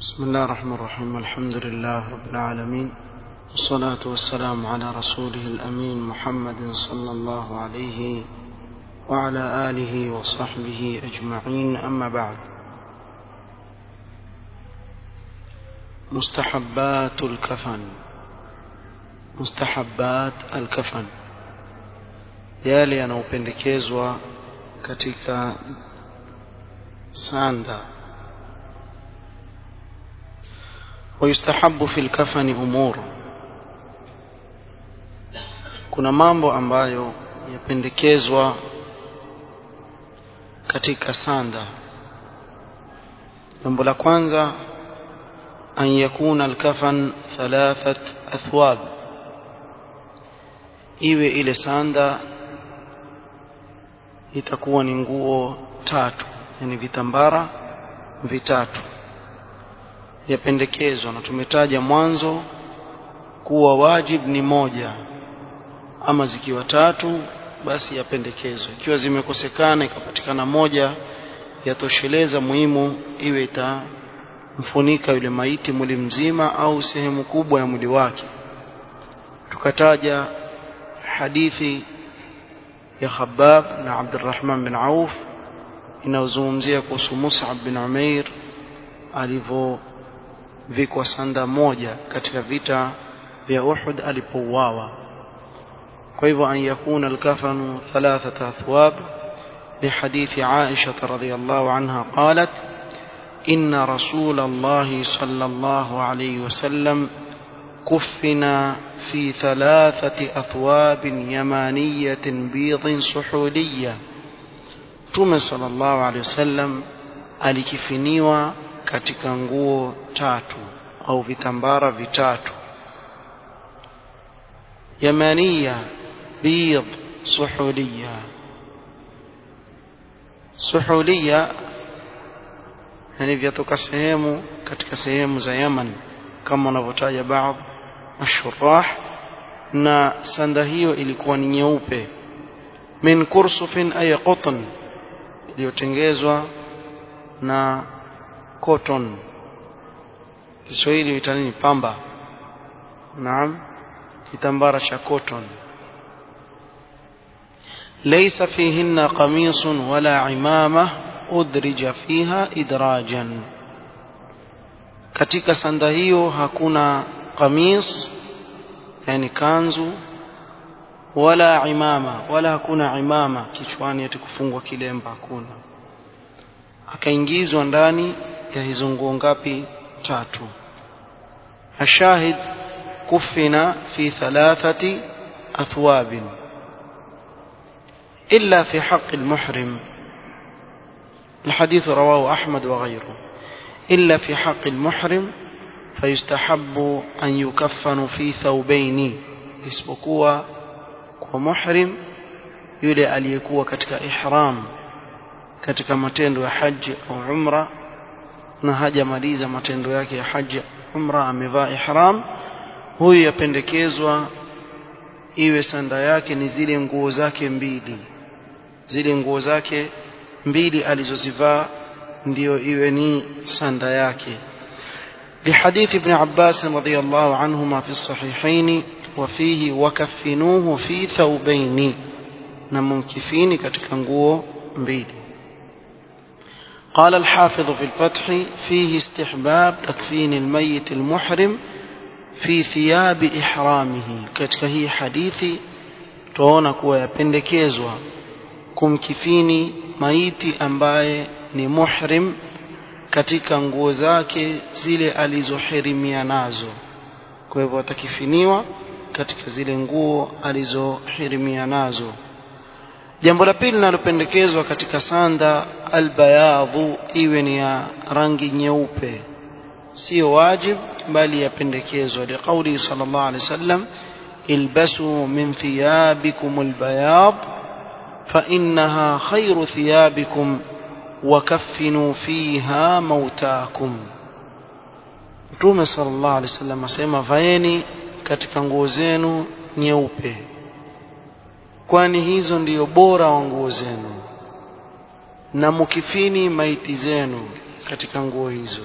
بسم الله الرحمن الرحيم الحمد لله رب العالمين والصلاة والسلام على رسوله الأمين محمد صلى الله عليه وعلى آله وصحبه أجمعين أما بعد مستحبات الكفن mustahabbat alkafan yale yanayopendekezwa katika sanda ويستحب في الكفن امور kuna mambo ambayo yapendekezwa katika sanda jambo la kwanza an yakuna alkafan thalathat athwab iwe ile sanda itakuwa ni nguo tatu yani vitambara vitatu yapendekezwa na tumetaja mwanzo kuwa wajib ni moja ama zikiwa tatu basi yapendekezwa ikiwa zimekosekana ikapatikana moja yatosheleza muhimu iwe itamfunika yule maiti mwili mzima au sehemu kubwa ya mwili wake tukataja hadithi ya Khabbab na Abdurrahman bin Auf inayozungumzia kuhusu Mus'ab bin Umair alivyovikwa sanda moja katika vita vya Uhud alipouawa. Kwa hivyo an yakuna alkafanu thalathata athwab لحديث عائشة رضي الله عنها قالت إن رسول الله صلى الله عليه وسلم كفنا في ثلاثة أثواب يمانية بيض سحولية Mtume sallallahu alaihi wasallam alikifiniwa katika nguo tatu au vitambara vitatu yamaniya bid suhuliya suhuliya yani vyatoka sehemu katika sehemu za Yaman kama wanavyotaja baadhi ashurah na sanda hiyo ilikuwa ni nyeupe min kursufin ay qutn iliyotengezwa na cotton Kiswahili huita nini pamba naam kitambara cha cotton ليس فيهن قميص ولا عمامة أدرج فيها إدراجا katika sanda hiyo hakuna qamis yani kanzu wala imama wala hakuna imama kichwani ati kufungwa kilemba hakuna akaingizwa ndani ya hizo nguo ngapi tatu ashahid kufina fi thalathati athwab illa fi haqq المحرم الحديث رواه أحمد وغيره إلا في حق المحرم فيستحب أن يكفن في ثوبين isipokuwa kwa muhrim yule aliyekuwa katika ihram katika matendo ya haji au umra na hajamaliza matendo yake ya haji umra amevaa ihram huyu yapendekezwa iwe sanda yake ni zile nguo zake mbili zile nguo zake mbili alizozivaa ndio iwe ni sanda yake لحديث ابن عباس رضي الله عنهما في الصحيحين وفيه وكفنوه في ثوبين نمكفين katika nguo mbili قال الحافظ في الفتح فيه استحباب تكفين الميت المحرم في ثياب إحرامه katika hii hadithi tuona kuwa yapendekezwa kumkifini maiti ambaye ni muhrim katika nguo zake zile alizohirimia nazo kwa hivyo atakifiniwa katika zile nguo alizohirimia nazo jambo la pili linalopendekezwa katika sanda albayadhu iwe ni ya rangi nyeupe sio wajib bali yapendekezwa liqauli sallallahu alaihi wasallam ilbasu min thiyabikum albayad fa innaha khairu thiyabikum wakafinu fiha mautakum Mtume sallallahu alaihi wasallam asema vaeni katika nguo zenu nyeupe kwani hizo ndiyo bora wa nguo zenu na mukifini maiti zenu katika nguo hizo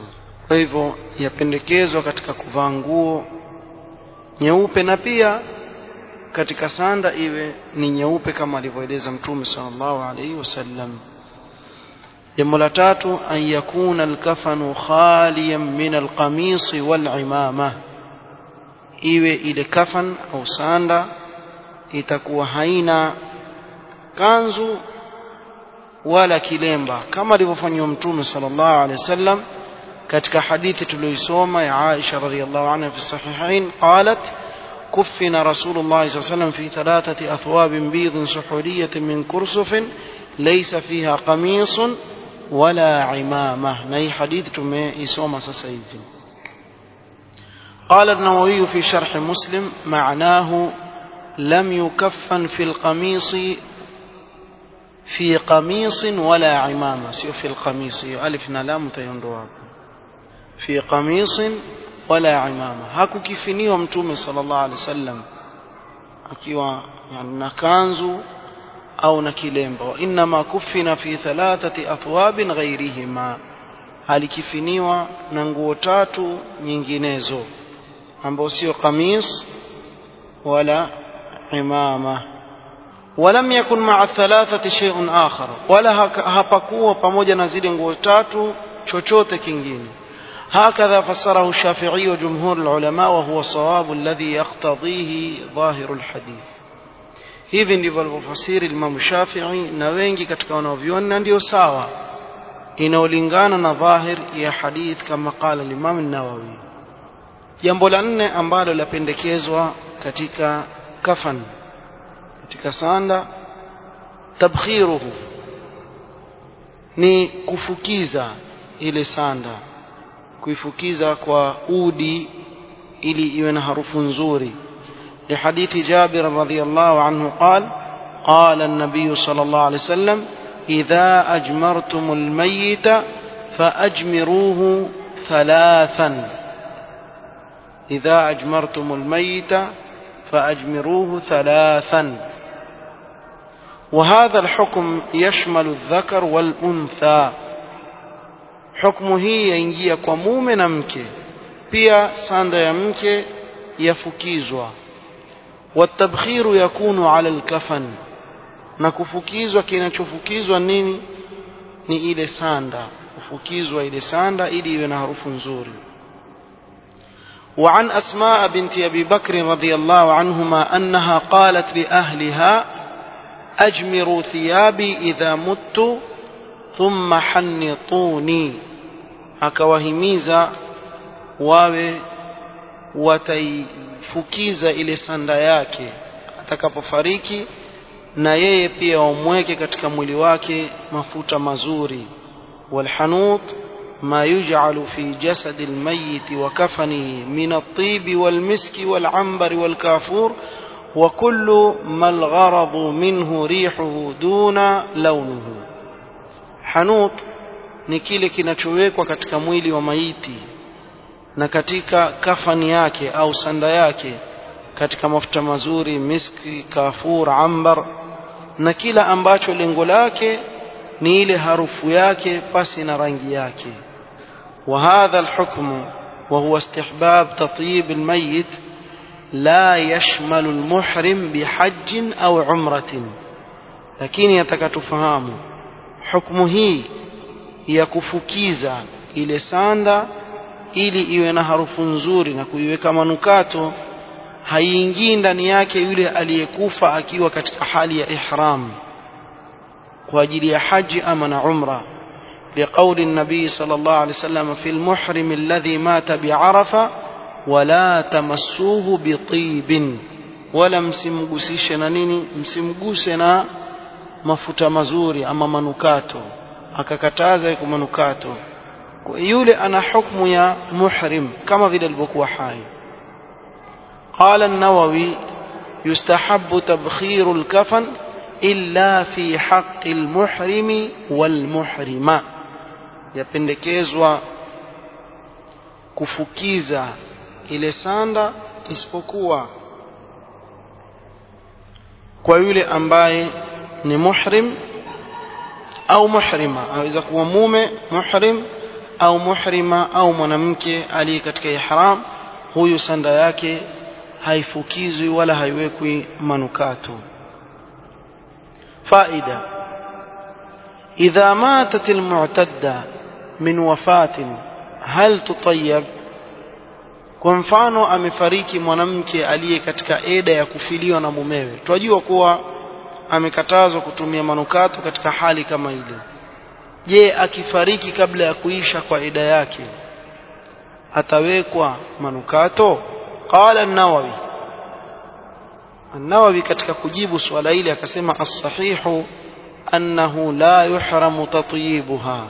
kwa hivyo yapendekezwa katika kuvaa nguo nyeupe na pia katika sanda iwe ni nyeupe kama alivyoeleza mtume sallallahu alaihi wasallam jambo la tatu an yakuna alkafanu khaliyan min alqamisi walimama iwe ile kafan au sanda itakuwa haina kanzu wala kilemba kama alivyofanywa mtume sallallahu alaihi wasallam katika hadithi tuliyoisoma ya Aisha radhiallahu anha fi sahihain qalat كفن رسول الله صلى الله عليه وسلم في ثلاثة أثواب بيض سحورية من كرسف ليس فيها قميص ولا عمامة نهي حديث تمي إسوما سسيد قال النووي في شرح مسلم معناه لم يكفن في القميص في قميص ولا عمامة سيو في القميص ألف نلام تيندوها في قميص wala imama hakukifiniwa mtume sallallahu alaihi wasallam akiwa yani na kanzu au na kilemba wa inma kufina fi thalathati athwabin ghairihima alikifiniwa na nguo tatu nyinginezo ambao sio kamis wala imama ولم يكن مع الثلاثة شيء آخر ولا hapakuwa pamoja na zile nguo tatu chochote kingine هكذا فسره الشافعي وجمهور العلماء وهو الصواب الذي يقتضيه ظاهر الحديث hivi ndivyo alivyofasiri Imam Shafi'i na wengi katika wanaoviona na ndio sawa inaolingana na dhahir ya hadith kama qala Imam an-Nawawi jambo la nne ambalo lapendekezwa katika kafan katika sanda tabkhiruhu ni kufukiza ile sanda kuifukiza kwa udi ili iwe na harufu nzuri لحديث جابر رضي الله عنه قال قال النبي صلى الله عليه وسلم إذا أجمرتم الميت فأجمروه ثلاثا إذا أجمرتم الميت فأجمروه ثلاثا وهذا الحكم يشمل الذكر والأنثى hukumu hii yaingia kwa mume na mke pia sanda ya mke yafukizwa watabkhiru yakunu ala alkafan na kufukizwa kinachofukizwa nini ni ile sanda kufukizwa ile sanda ili iwe na harufu nzuri وعن أسماء بنت أبي بكر رضي الله عنهما أنها قالت لأهلها أجمروا ثيابي إذا مت ثم حنطوني akawahimiza wawe wataifukiza ile sanda yake atakapofariki na yeye pia wamweke katika mwili wake mafuta mazuri walhanut ما يجعل في جسد الميت وكفنه من الطيب والمسك والعنبر والكافور وكل ما الغرض منه ريحه دون لونه hanut ni kile kinachowekwa katika mwili wa maiti na katika kafani yake au sanda yake katika mafuta mazuri miski kafur ambar na kila ambacho lengo lake ni ile harufu yake pasi na rangi yake وهذا الحكم وهو استحباب تطيب الميت لا يشمل المحرم بحج أو عمرة لكن يتكتفهام hukumu hii ya kufukiza ile sanda ili iwe na harufu nzuri na kuiweka manukato haiingii ndani yake yule aliyekufa akiwa katika hali ya ihram kwa ajili ya haji ama na umra لقول النبي صلى الله عليه وسلم في المحرم الذي مات بعرفة ولا تمسوه بطيب ولا msimgusishe na nini msimguse na mafuta mazuri ama manukato akakataza yuko manukato yule ana hukmu ya muhrim kama vile alivyokuwa hai قال النووي يستحب تبخير الكفن إلا في حق المحرم والمحرمة yapendekezwa kufukiza ile sanda isipokuwa kwa yule ambaye ni muhrim au muhrima aweza kuwa mume muhrim au muhrima au mwanamke aliye katika ihram huyu sanda yake haifukizwi wala haiwekwi manukato faida idha matat almu'tadda min wafatin hal tutayyab kwa mfano amefariki mwanamke aliye katika eda ya kufiliwa na mumewe tunajua kuwa amekatazwa kutumia manukato katika hali kama ile je akifariki kabla ya kuisha kwa eda yake atawekwa manukato qala an-nawawi an-nawawi katika kujibu swala hili akasema as-sahihu annahu la yuhramu tatyibuha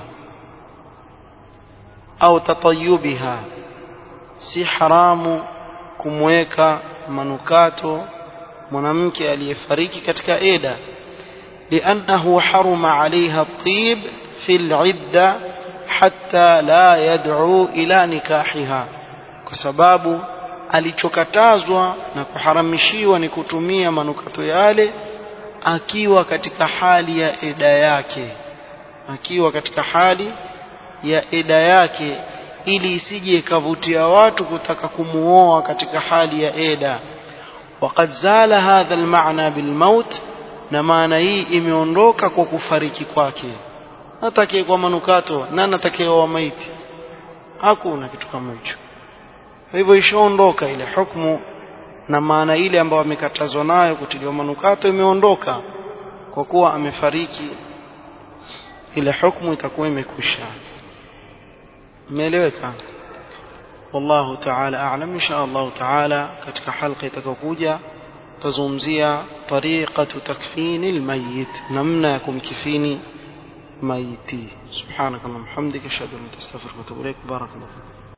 au tatayyubiha si haramu kumweka manukato mwanamke aliyefariki katika eda لأنه حرم عليها الطيب في العدة حتى لا يدعو إلى نكاحها كسباب alichokatazwa na kuharamishiwa ni kutumia manukato yale akiwa katika hali ya eda yake akiwa katika hali ya eda yake ili isije ikavutia watu kutaka kumuoa katika hali ya eda وقد زال هذا المعنى بالموت na maana hii imeondoka kwa kufariki kwake natakie kwa manukato na natakie wa maiti hakuna kitu kama hicho kwa hivyo ishaondoka ile hukumu na maana ile ambayo amekatazwa nayo kutiliwa manukato imeondoka kwa kuwa amefariki ile hukumu itakuwa imekwisha imeeleweka والله تعالى أعلم إن شاء الله تعالى كتك حلقة تكوكوجا تزومزيا طريقة تكفين الميت نمناكم كفيني ميتي سبحانك اللهم وبحمدك أشهد أن لا إله إلا أنت أستغفرك وأتوب إليك بارك الله فيك